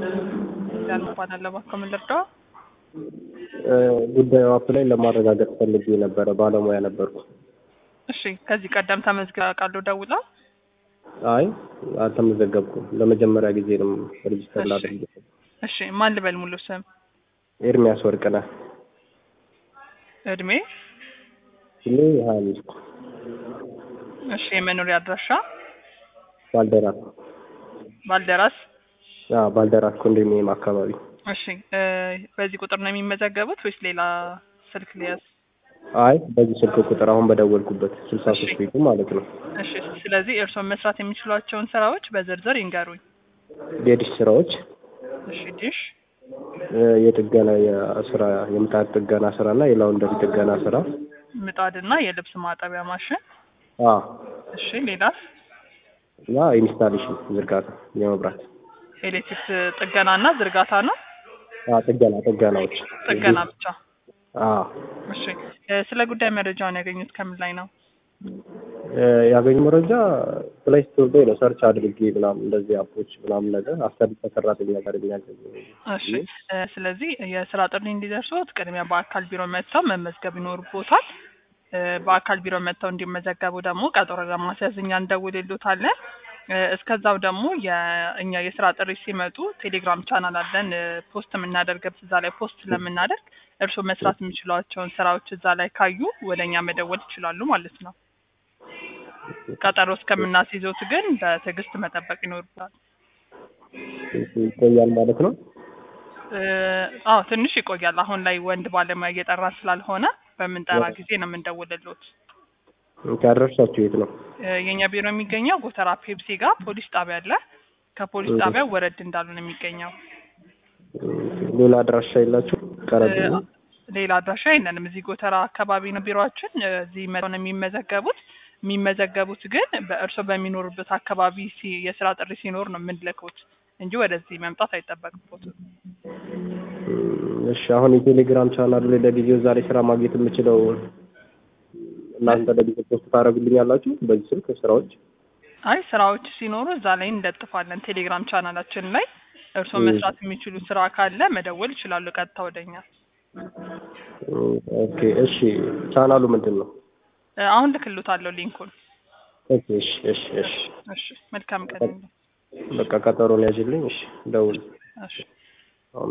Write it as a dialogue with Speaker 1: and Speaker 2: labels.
Speaker 1: ያን እንኳን እባክዎ ምን ልርዳው?
Speaker 2: ጉዳዩ አፕ ላይ ለማረጋገጥ ፈልጌ ነበረ። ባለሙያ ነበርኩ።
Speaker 1: እሺ ከዚህ ቀደም ተመዝግበው ያውቃሉ ደውለው?
Speaker 2: አይ አልተመዘገብኩም። ለመጀመሪያ ጊዜ ነው ሬጅስተር
Speaker 1: እሺ።
Speaker 2: ላደርግ።
Speaker 1: እሺ ማን ልበል ሙሉ ስም?
Speaker 2: ኤርሚያስ ወርቅነህ
Speaker 1: እድሜ?
Speaker 2: ስሜ ሀያ አምስት
Speaker 1: እሺ የመኖሪያ አድራሻ?
Speaker 2: ባልደራስ
Speaker 1: ባልደራስ?
Speaker 2: አዎ፣ ባልደራስ ኮንዶሚኒየም አካባቢ
Speaker 1: እሺ እ በዚህ ቁጥር ነው የሚመዘገቡት ወይስ ሌላ ስልክ ሊያዝ?
Speaker 2: አይ በዚህ ስልክ ቁጥር አሁን በደወልኩበት ስልሳ ሶስት ቤቱ ማለት ነው።
Speaker 1: እሺ ስለዚህ እርስዎ መስራት የሚችሏቸውን ስራዎች በዝርዝር ይንገሩኝ።
Speaker 2: የዲሽ ስራዎች
Speaker 1: እሺ ዲሽ፣
Speaker 2: እ የጥገና የስራ የምጣድ ጥገና ስራ እና የላውንደሪ ጥገና ስራ
Speaker 1: ምጣድና የልብስ ማጠቢያ ማሽን።
Speaker 2: አ
Speaker 1: እሺ ሌላስ?
Speaker 2: እና ኢንስታሌሽን ዝርጋታ የመብራት
Speaker 1: ኤሌክትሪክ ጥገናና ዝርጋታ ነው?
Speaker 2: አ ጥገና ጥገናዎች
Speaker 1: ጥገና ብቻ።
Speaker 2: አ
Speaker 1: እሺ እ ስለ ጉዳይ መረጃውን ያገኙት ከምን ላይ ነው?
Speaker 2: እ ያገኙ መረጃ ፕሌይ ስቶር ላይ ነው ሰርች አድርጌ ምናምን እንደዚህ አፖች ምናምን ነገር አሰሪ ከሰራተኛ ጋር የሚያገኝ
Speaker 1: እሺ እ ስለዚህ የስራ ጥሪ እንዲደርሱት ቅድሚያ በአካል ቢሮ መጥተው መመዝገብ ይኖርቦታል። እ በአካል ቢሮ መጥተው እንዲመዘገቡ ደግሞ ቀጠሮ ለማስያዝ እኛ እንደውልሎታለን። እ እስከዛው ደግሞ የእኛ የስራ ጥሪ ሲመጡ ቴሌግራም ቻናል አለን እ ፖስት የምናደርገው እዛ ላይ ፖስት ስለምናደርግ እርስዎ መስራት የሚችሏቸውን ስራዎች እዛ ላይ ካዩ ወደ እኛ መደወል ይችላሉ ማለት ነው። ቀጠሮ እስከምናስይዞት ግን በትዕግስት መጠበቅ ይኖርብታል።
Speaker 2: ይቆያል ማለት ነው።
Speaker 1: እ አዎ ትንሽ ይቆያል። አሁን ላይ ወንድ ባለሙያ እየጠራ ስላልሆነ በምንጠራ ጊዜ ነው የምንደውልሎት።
Speaker 2: ያደረሳችሁ የት ነው?
Speaker 1: እ የእኛ ቢሮ የሚገኘው ጎተራ ፔፕሲ ጋር ፖሊስ ጣቢያ አለ። ከፖሊስ ጣቢያ ወረድ እንዳሉ ነው የሚገኘው።
Speaker 2: ሌላ አድራሻ የላችሁ? ቀረብ
Speaker 1: እ ሌላ አድራሻ የለንም። እዚህ ጎተራ አካባቢ ነው ቢሮአችን። እ እዚህ መጥተው ነው የሚመዘገቡት። የሚመዘገቡት ግን በእርስዎ በሚኖሩበት አካባቢ ሲ የስራ ጥሪ ሲኖር ነው የምንልከውት እንጂ ወደዚህ መምጣት አይጠበቅቦትም።
Speaker 2: እሺ አሁን የቴሌግራም ቻናሉ ላይ ለጊዜው ዛሬ ስራ ማግኘት የምችለው እናንተ ለጊዜው ፖስት ታደርጉልኛላችሁ በዚህ ስልክ ስራዎች?
Speaker 1: አይ ስራዎች ሲኖሩ እዛ ላይ እንደጥፋለን ቴሌግራም ቻናላችን ላይ እርስዎ
Speaker 2: እ
Speaker 1: መስራት የሚችሉ ስራ ካለ መደወል ይችላሉ ቀጥታ ወደኛ።
Speaker 2: ኦኬ እሺ ቻናሉ ምንድን ነው?
Speaker 1: እ አሁን ልክልዎታለሁ ሊንኩን።
Speaker 2: ኦኬ እሺ እሺ እሺ
Speaker 1: እሺ መልካም ቀን ይሁን።
Speaker 2: በቃ ቀጠሮን ያዥልኝ። እሺ ደውል።
Speaker 1: እሺ